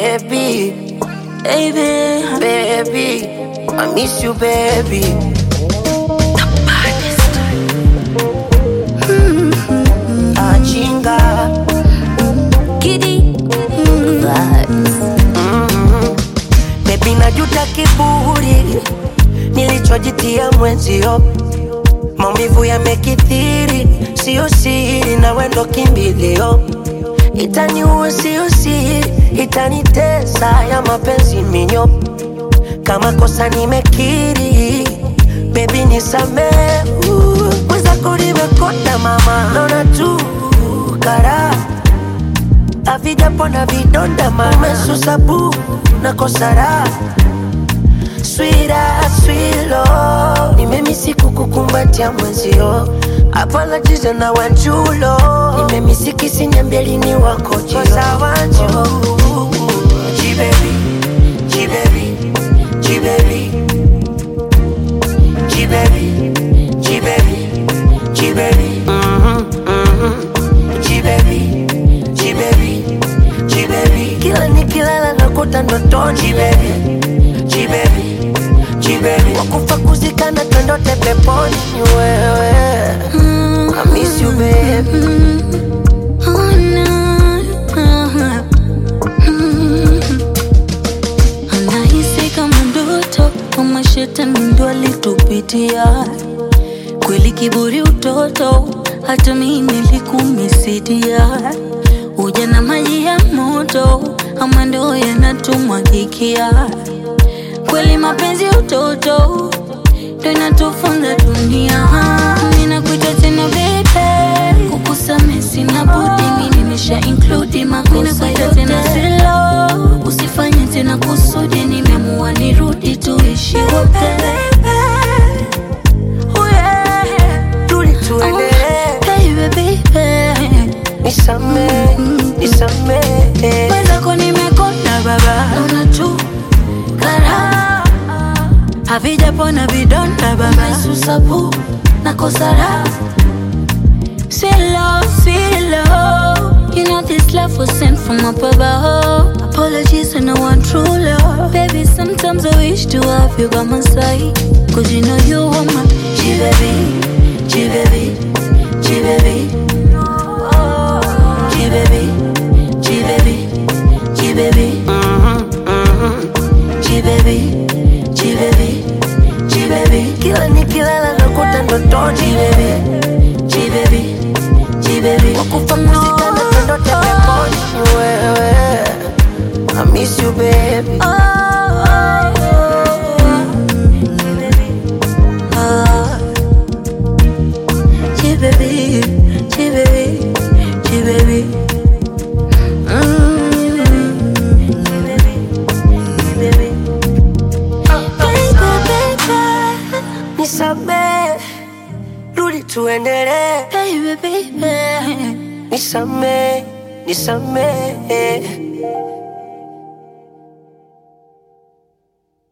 baby, baby. baby. I miss you, baby. Ajinga Giddy vibes. Baby, najuta kiburi nilichojitia mwenzio, maumivu yamekithiri, sio siri, na wendo kimbilio, itaniua sio siri, itanitesa ya mapenzi minyo, kama kosa nimekiri, baby nisamehe, mwenzako nimekonda mama, naona tu karaha havijapona vidonda mama, umesusa bu na kosara swira swilo, nimemisi kukukumbatia mwenzio, apologies na wanjulo, nimemisi kisinyambia lini wako choza wanju Jibaby, jibaby, jibaby, jibaby, jibaby, jibaby, mhm, mhm, jibaby, jibaby, jibaby, kila nikilala nakuta ndotoni jibaby, jibaby, jibaby, wakufa kuzikana twendote peponi ni wewe, I miss you baby. Oh, no. Anahisi kama ndoto kama shetani ndo alitupitia kweli, kiburi utoto, hata mimi nilikumisidia. Uja na maji ya moto ama ndo yanatumwagikia kweli, mapenzi ya utoto ndo inatufunza dunia. Ninakuita tena baby, kukusamehe sina budi, mimi nimesha include makosa yote tena silo, usifanye tena kusudi, nimeamua nirudi tuishi wote. Oh, yeah. Rudi tuendelee, Baby, baby. nisamehe, nisamehe. Mwenzako nimekonda baba, naona tu karaha havijapona vidonda baba, susabu na kosara Silo, silo You know this love was sent from up above Apologies and I want true love Baby, sometimes I wish to have you by my side Cause you know you are my G-baby, G-baby, G-baby G-baby, G-baby, G-baby G-baby, G-baby, G-baby Kila nikilala nakuta ndotoni G-baby, G-baby, G-baby wakufa kuzikana twendote peponi ni wewe, I miss you baby. Nisamehe, rudi tuendelee, nisamehe, nisamehe.